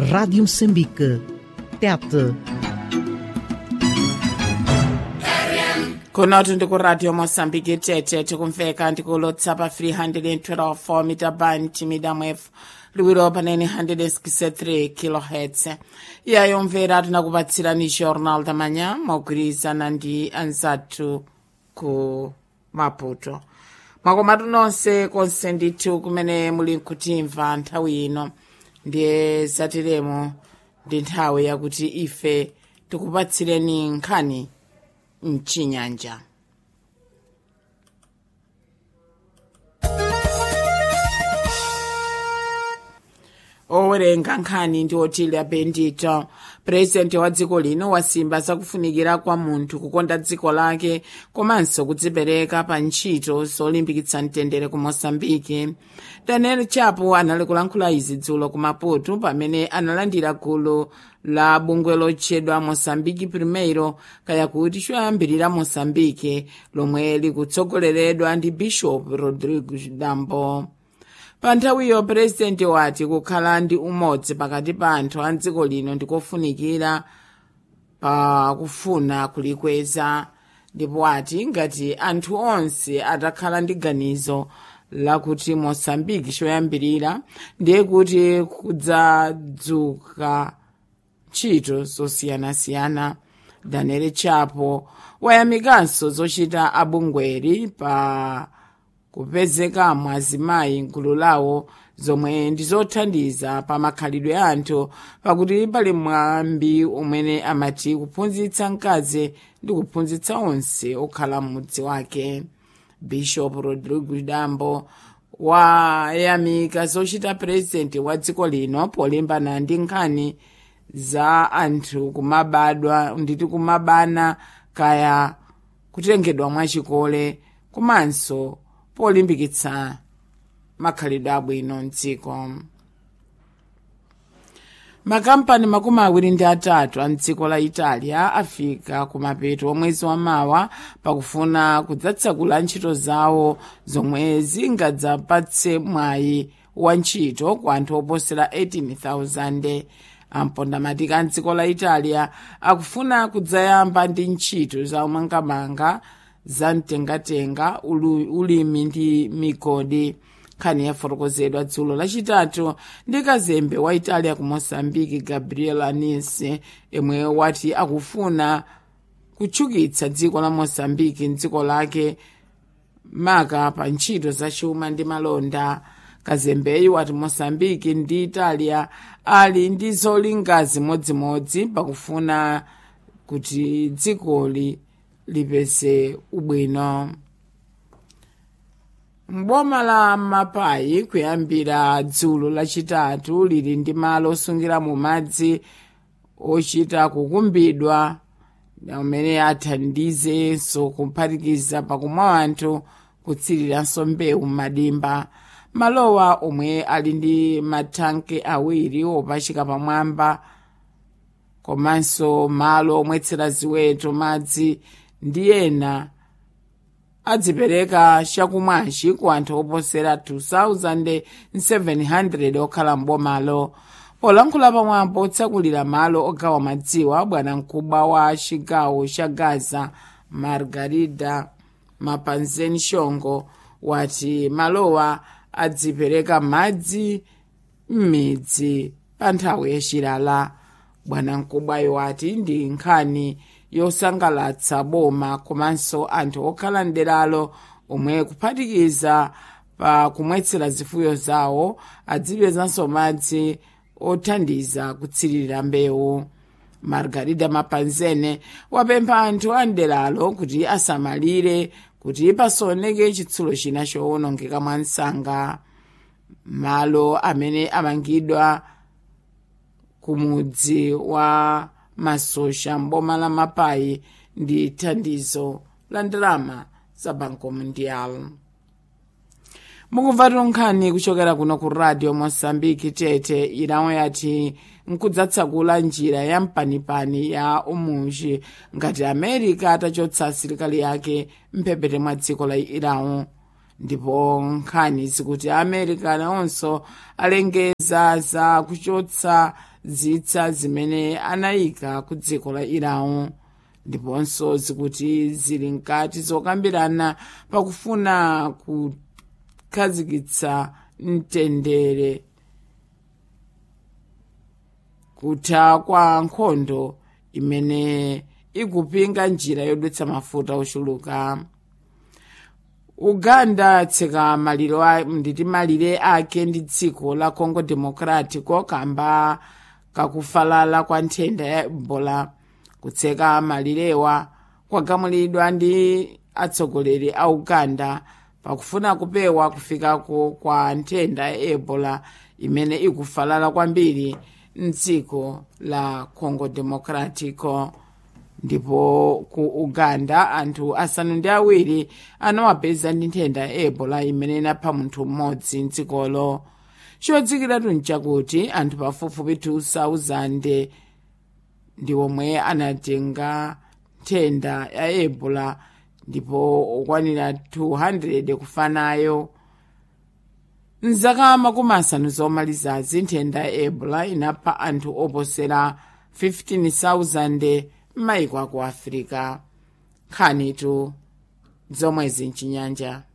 Rádio Moçambique. Tete. kunoti ndikuradio mosambiki tete tikumveka ndikulotsa pa 312 mita band medium f liwiro panene 163 kilohertz iyayo mvera tinakupatsirani jornal da manhã mogwirizana ndi anzathu ku maputo mwakomatu nonse konse ndithu kumene muli nkutimva nthawi ino ndiye zatiremo ndi nthawi yakuti ife tikupatsireni nkhani mchinyanja owerenga nkhani ndi otilia bendito purezidenti wa dziko lino wasimba zakufunikira kwa munthu kukonda dziko lake komanso kudzipereka pa ntchito zolimbikitsa mtendere ku mosambiki daniel chapo anali kulankhula izi dzulo ku maputo pamene analandira gulu la bungwe lotchedwa mosambiki primeiro kaya kuti choyambirira mosambike lomwe likutsogoleredwa ndi bishop rodrigo dambo pa nthawiyo purezidenti wati kukhala ndi umodzi pakati pa anthu a dziko lino ndikofunikira pa kufuna kulikweza ndipo ati ngati anthu onse atakhala ndi ganizo lakuti mosambiki choyambirira ndiye kuti kudzadzuka ntchito zosiyanasiyana daniel chapo wayamikanso zochita abungweri pa kupezekamo azimayi mgulu lawo zomwe ndizothandiza pa makhalidwe a anthu pakuti pali mwambi umene amati kuphunzitsa mkazi ndi kuphunzitsa onse okhala m'mudzi wake bishop rodrigo dambo wayamika zochita purezidenti wa dziko lino polimbana ndi nkhani za anthu kumabadwa nditi kumabana kaya kutengedwa mwachikole komanso polimbikitsa makhalidwe abwino mdziko makampani makumi awiri ndi atatu a mdziko la italia afika kumapeto omwezi wamawa pakufuna kudzatsegula ntchito zawo zomwe zingadzapatse mwayi wa ntchito ku anthu oposera 18,000 ampondamatiki a mdziko la italia akufuna kudzayamba ndi ntchito za umangamanga za mtengatenga ulimi ndi migodi nkhani yafotokozedwa dzulo lachitatu ndi kazembe wa italia ku mosambiki gabriel anise yemwe wati akufuna kutchukitsa dziko la mosambiki mdziko lake maka pa ntchito zachuma ndi malonda kazembeyu wati mosambiki ndi italia ali ndi zolinga zimodzimodzi pakufuna kuti dzikoli lipeze ubwino mboma la mapayi kuyambira dzulo lachitatu lili ndi malo osungira mu madzi ochita kukumbidwa amene athandizenso kuphatikiza pakumwa anthu kutsiriranso mbewu m'madimba malowa omwe ali ndi mathanke awiri opachika pamwamba komanso malo omwetsera ziweto madzi ndi ena adzipereka chakumwachi ku anthu oposera 2700 okhala mbomalo polankhula pamwambo otsakulira malo ogawa madziwa bwana mkubwa wa chigawo cha gaza margarida mapanzeni shongo wati malowa adzipereka madzi m'midzi pa nthawi yachilala bwana mkubwayo wati ndi nkhani yosangalatsa boma komanso anthu okhala mderalo omwe kuphatikiza pa kumwetsera zifuyo zawo adzipezanso madzi othandiza kutsirira mbewu margarida mapanzene wapempha anthu a mderalo kuti asamalire kuti pasaoneke chitsulo china chowonongeka mwa msanga malo amene amangidwa kumudzi wa masosha mboma la mapayi ndi thandizo la ndalama za banco mundial mukumva nkhani kuchokera kuno ku radio mosambiki tete irawo yati nkudzatsakula njira ya mpanipani ya umunji ngati america atachotsa asilikali yake mphepete mwa dziko la irawo ndipo nkhani zikuti america nawonso alengeza za kuchotsa zitsa zimene anayika ku dziko la iran ndiponso zikuti zili mkati zokambirana pakufuna kukhazikitsa mtendere kutha kwa nkhondo imene ikupinga njira yodutsa mafuta ochuluka uganda tseka maliro nditi malire ake ndi dziko la congo democratico kamba kakufalala kwa nthenda ya ebola kutseka malirewa kwagamulidwa ndi atsogoleri a uganda pakufuna kupewa kufikako kwa nthenda ya ebola imene ikufalala kwambiri mdziko la congo democratico ndipo ku uganda anthu asanu ndi awiri anawapeza ndi nthenda ya ebola imene inapha munthu mmodzi mdzikolo chodzikiratu nchakuti anthu pafupifupi 2000 ndi omwe anatenga nthenda ya ebola ndipo okwanira 200 kufa nayo mzaka makumi asanu zomalizazi nthenda ya ebola inapha anthu oposera 15000 m'mayiko aku afirika nkhanitu zomwezi mchinyanja